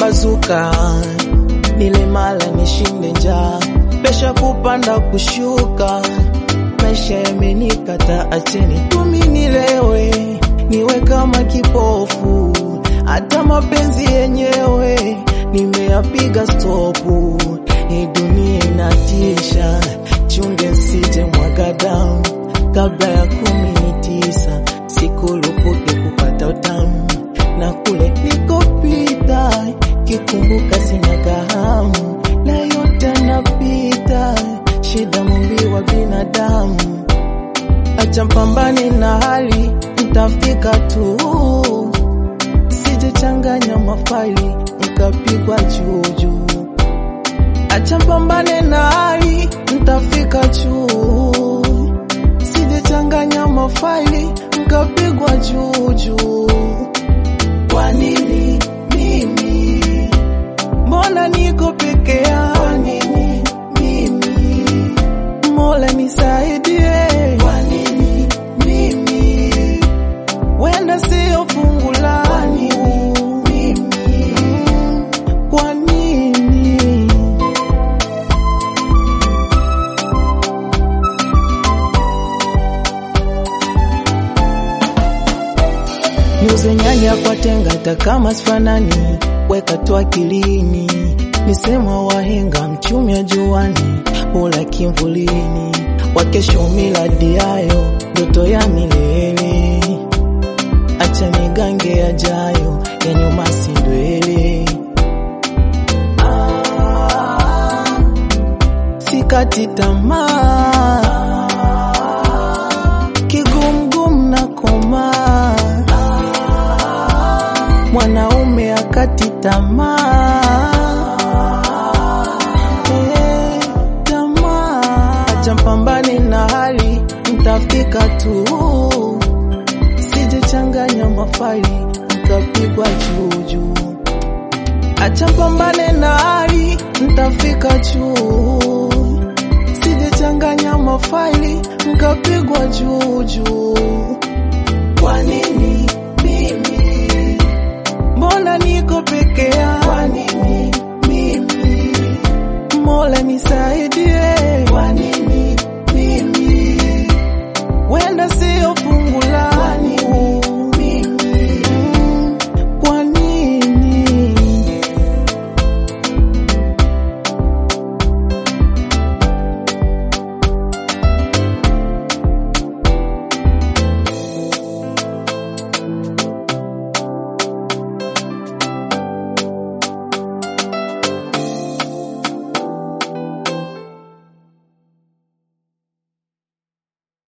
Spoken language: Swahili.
kupambazuka, nile mala nishinde njaa, pesha kupanda kushuka, maisha yamenikata, acheni tumi nilewe, niwe kama kipofu, hata mapenzi yenyewe nimeyapiga stopu. Hii dunia inatisha, chunge nsije mwaga damu kabla ya kumi ni tisa, sikulupuke kupata utamu na kule nikopita, kikumbuka sina kahamu na yote napita, shida mumbi wa binadamu, acha mpambane na hali, mtafika tu, sijechanganya mafaili mkapigwa juujuu, acha mpambane na hali, mtafika juu, sijechanganya mafaili mkapigwa juujuu. Kwa nini mimi? Mbona niko peke yangu? Kwa nini mimi? Mola nisaidie. Kwa nini mimi? Wenda sio fungu langu. Kwa nini mimi? Kwa nini? Niuze nyanya kwa tenga hata kama sifanani, weka tu akilini. Misemo wahenga, mchumi ya juani, hula kimvulini. Wakesho miladi yayo, ndoto ya milele. Acha nigange yajayo, ya nyuma si ndwele. Ah, sikati tamaa, kigumgum na komaa mwanaume akati tamaa Eh, tamaa acha mpambane na hali mtafika tu sijechanganya mafaili mkapigwa juujuu acha mpambane na hali mtafika juu